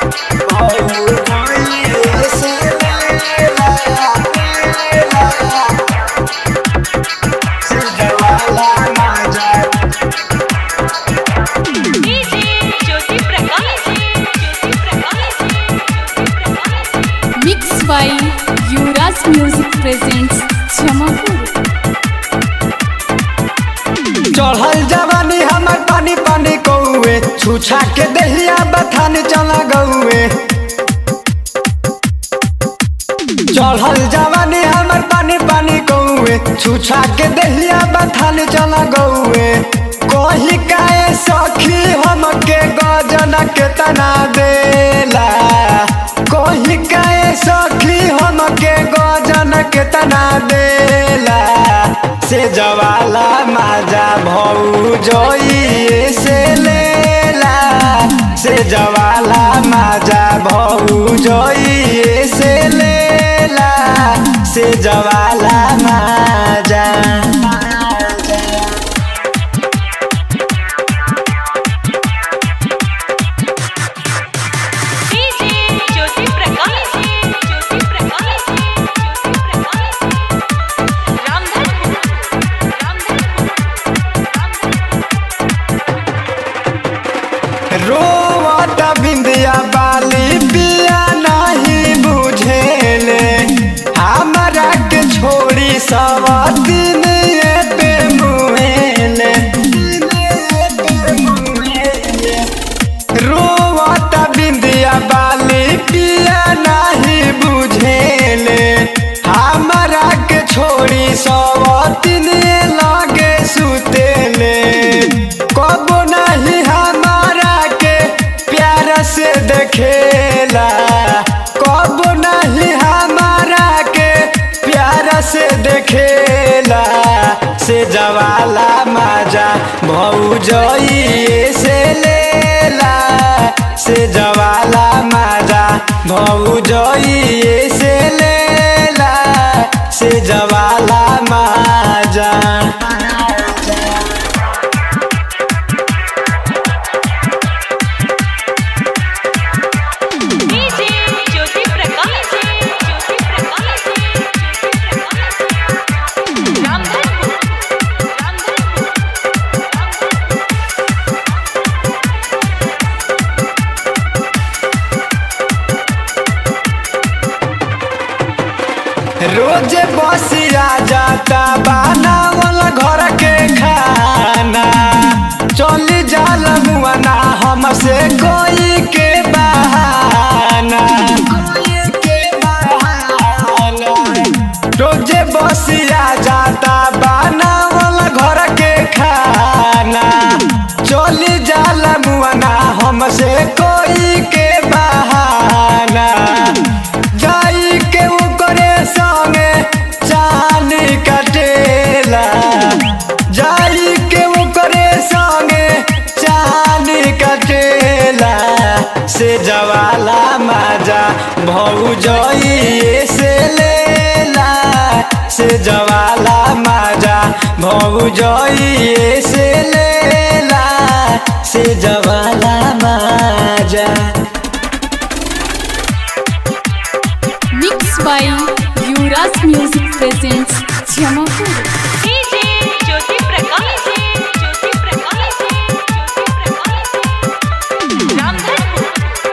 DJ Jyoti Prakash Jyoti Prakash mix by Yuvraj music presents Jamapur चढ़ल जवानी हमर पानी पानी कौए छुछा के दहिया बथान चला गौए चढ़ल जवानी हमर पानी पानी कौए छुछा के दहिया बथान चला गौए कही काए सखी हमके गजन के तना देला कही काए सखी हमके गजन के तना देला से जवाला माजा भौ जोइए से लेला से जवाला माजा भौ जोइए से लेला से जवाला माजा डीजे ज्योति प्रकाश ज्योति प्रकाश ज्योति प्रकाश रामधनपुर रामधनपुर रोवत बिंदिया बाली पिया नहीं बुझेले हमरा के छोड़ी सब दिन पे मुहेले रोवत बिंदिया बाली पिया नहीं बुझेले हमरा के छोड़ी सब दिन लगे सुतेले कबो नहीं हमारा के प्यार से देखेला कबो नहीं हमारा के प्यार से देखेला से जवाला माजा भौजइए से लेला से जवाला माजा भौजइए से लेला से जवाला माजा डीजे ज्योति प्रकाश ज्योति प्रकाश ज्योति प्रकाश रामधनपुर रामधनपुर रोज बसिया जाता बनावल घर के खाना चली जाल मुआना हमसे कोई के बहाना रोज बसिया जाता बनावल घर के खाना चली जाल मुआना हमसे कोई के बहाना जाई के ओकरे संगे चाल कटेला जाई के ओकरे संगे चाल कटेला से जवाला माजा भौजइए से लेला से जवाला माजा भौजइए से लेला से जवाला माजा mix by Yuvraj music presents Jamapur DJ Jyoti Prakash Jyoti Prakash Jyoti Prakash Ramdhanpur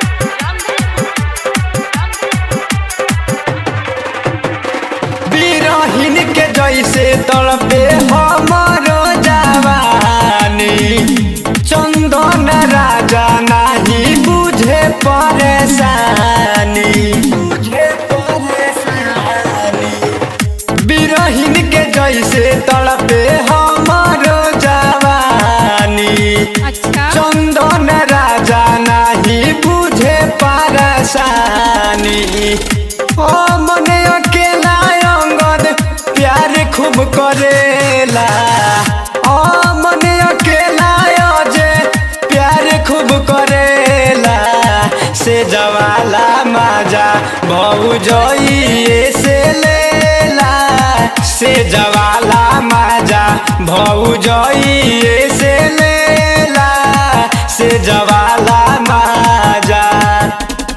Ramdhanpur बिरहिन के जैसे तड़पे हमारो जवानी चंदन राजा नहीं बुझे परेशानी बुझे परेशानी बिरहिन के जैसे तड़पे हमारो जवानी अच्छा चंदन राजा नहीं बुझे परेशानी ओ मने अकेला अंगद प्यार खूब करेला ओ मने अकेला अजे प्यार खूब करेला से जवाला माजा भौजइए से लेला से जवाला माजा भौजइए से लेला से जवाला माजा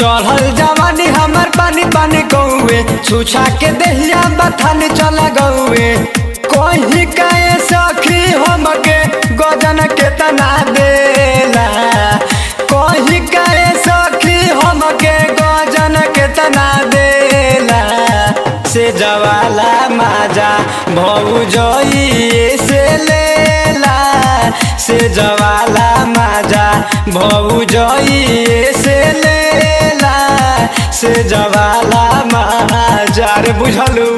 चढ़ल जवानी हमर पानी पानी कौए छुछा के देहिया बथान चल गौए कोही कहे सखी हमके गजन केतना देला कोही कहे सखी हमके गजन केतना देला से जवाला माजा भौजइए से लेला से जवाला माजा भौजइए से लेला से जवाला माजा रे बुझलू